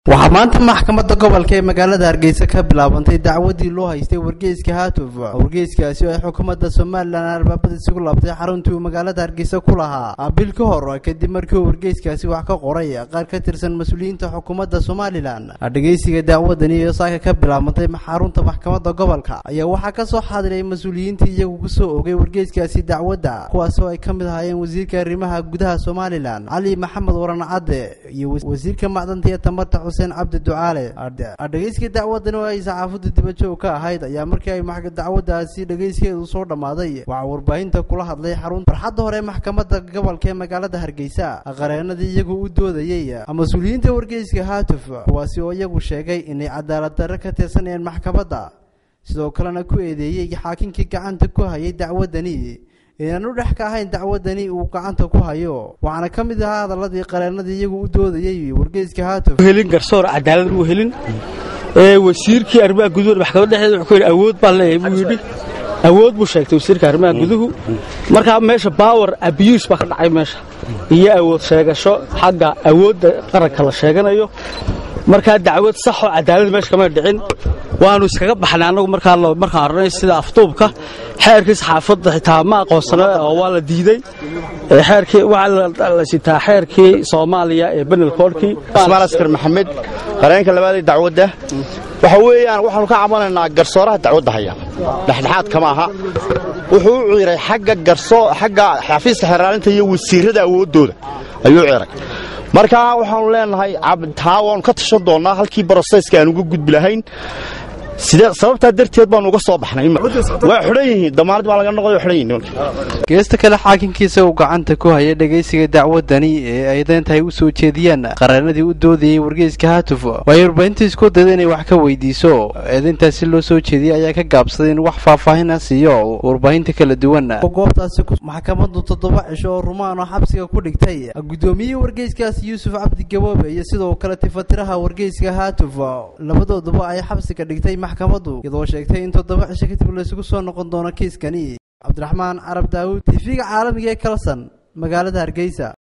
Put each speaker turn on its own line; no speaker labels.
waxaa maanta maxkamadda gobolka ee magaalada hargeysa ka bilaabantay dacwadii loo haystay wargeyska haatuf wargeyskaasi oo ay xukuumadda somalilan albaabada isugu laabtay xaruntii uu magaalada hargeysa ku lahaa bil ka hor kadib markii uu wargeyskaasi wax ka qoray qaar ka tirsan mas-uuliyiinta xukuumadda somalilan dhegeysiga dacwadani iyo saaka ka bilaabantay xarunta maxkamadda gobolka ayaa waxaa ka soo xaadiray mas-uuliyiintii iyagu kusoo ogay wargeyskaasi dacwadda kuwaas oo ay ka mid ahaayeen wasiirka arrimaha gudaha somalilan cali maxamed waran cadde iyo wasiirka macdanta iyo tamarta xuseen cabdi ducaale dhegeyska dacwadani oo ay saxaafaddu dibajoog ka ahayd ayaa markii ay dacwadaasi dhegeyskeedu soo dhammaaday waxaa warbaahinta kula hadlay xarun farxadda hore maxkamadda gobolka ee magaalada hargeysa qareenadii iyagu u doodayey mas-uuliyiinta wargeyska haatuf kuwaasi oo iyagu sheegay inay cadaalad darre ka tirsanayeen maxkamadda sidoo kalena ku eedeeyey xaakinkii gacanta ku hayay dacwadani inaan u dhex ka ahayn dacwadani uu gacanta ku hayo waxaana ka mid ahaa hadaladii qareenadii iyagu u doodayey wargeyska haatuf
helin garsoor cadaalad muu helin ee wasiirkii arrimaha guduhu maxkamadda dhexdeeda wuxuu yidhi awood baan leeyahay buu yidhi awood buu sheegtay wasiirka arrimaha guduhu markaa meesha power abuse baa ka dhacay meesha iyo awood sheegasho xagga awoodda qaranka la sheeganayo markaa dacwad saxoo cadaalad meesha kamay dhicin waannu iskaga baxnay annagu markaan arnay sida afduubka xeerkii saxaafadda xitaa ma aqoonsana oo waa la diidey xeerkii waxaa la sitaa xeerkii soomaaliya ee benel koodhkii
ismaan askar maxamed qareenka labaadee dacwadda waxa weeyaan waxaanu ka cabanaynaa garsooraha dacwadda haya dhexdhexaad kama aha wuxuu u ciray xagga garso xagga xafiiska xeraalinta iyo wasiirrada awooddooda ayuu ciray markaa waxaanu leenahay taa waanu ka tashan doonnaa halkii broseyska aan uga gudbi lahayn sababtaa darteed baanu uga soo baxnay waa xidhan yihiin damaanad baa laga noqday xidhan yihiin
geesta kale xaakinkiisa uu gacanta ku hayay dhegeysiga dacwadani ee ay deentahay u soo jeediyaan qareenadii u doodayey wargeyska haatuf waay warbaahinta isku dayda inay wax ka weydiiso eedayntaasi loo soo jeediyey ayaa ka gaabsaday in wax faahfaahina siiyo warbaahinta kala duwan goobtaasi maxkamaddu toddoba cisho oo rumaan oo xabsiga ku dhigtay guddoomiyihii wargeyskaasi yuusuf cabdi gaboobe iyo sidoo kale tifatiraha wargeyska haatuf labadooduba ay xabsiga dhigtay maxkamaddu iyadoo sheegtay in toddoba cisho kadib laysugu soo noqon doono kiiskani cabdiraxmaan carab daawud tv-ga caalamiga ee kalson magaalada hargeysa